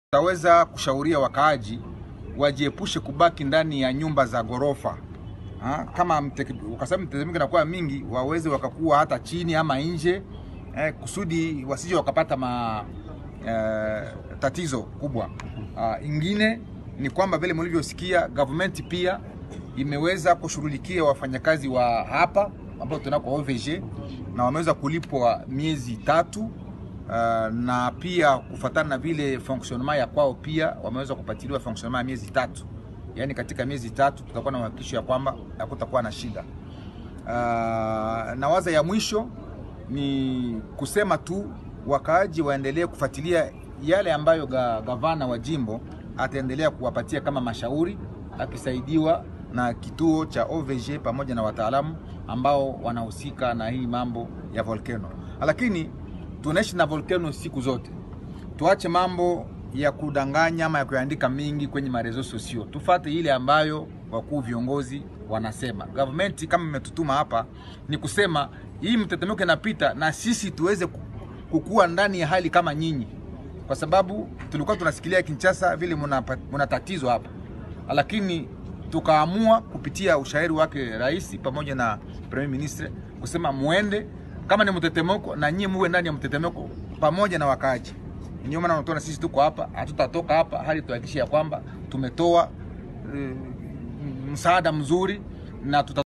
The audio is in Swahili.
Tutaweza kushauria wakaaji wajiepushe kubaki ndani ya nyumba za ghorofa ha? Kama mte- kwa sababu mtetemeko inakuwa mingi, waweze wakakuwa hata chini ama nje eh, kusudi wasije wakapata ma eh, tatizo kubwa. Ah, ingine ni kwamba vile mlivyosikia government pia imeweza kushughulikia wafanyakazi wa hapa ambao tunako OVG na wameweza kulipwa miezi tatu. Uh, na pia kufuatana na vile fonctionnement ya kwao pia wameweza kupatiliwa fonctionnement ya miezi tatu, yaani katika miezi tatu tutakuwa na uhakikisho ya kwamba hakutakuwa na shida. Uh, na waza ya mwisho ni kusema tu wakaaji waendelee kufuatilia yale ambayo ga, gavana wa jimbo ataendelea kuwapatia kama mashauri akisaidiwa na kituo cha OVG pamoja na wataalamu ambao wanahusika na hii mambo ya volcano. Lakini tunaishi na volcano siku zote, tuache mambo ya kudanganya ama ya kuandika mingi kwenye marezo sosio, tufate ile ambayo wakuu viongozi wanasema. Government kama imetutuma hapa ni kusema hii mtetemeko inapita na sisi tuweze kukua ndani ya hali kama nyinyi, kwa sababu tulikuwa tunasikilia Kinshasa vile muna, muna tatizo hapa, lakini tukaamua kupitia ushauri wake rais pamoja na premier ministre kusema muende kama ni mtetemeko na nyinyi muwe ndani ya mtetemeko pamoja na wakaaji. Ndio maana unatuona sisi tuko hapa, hatutatoka hapa hadi tuhakikishe ya kwamba tumetoa uh, msaada mzuri na tuta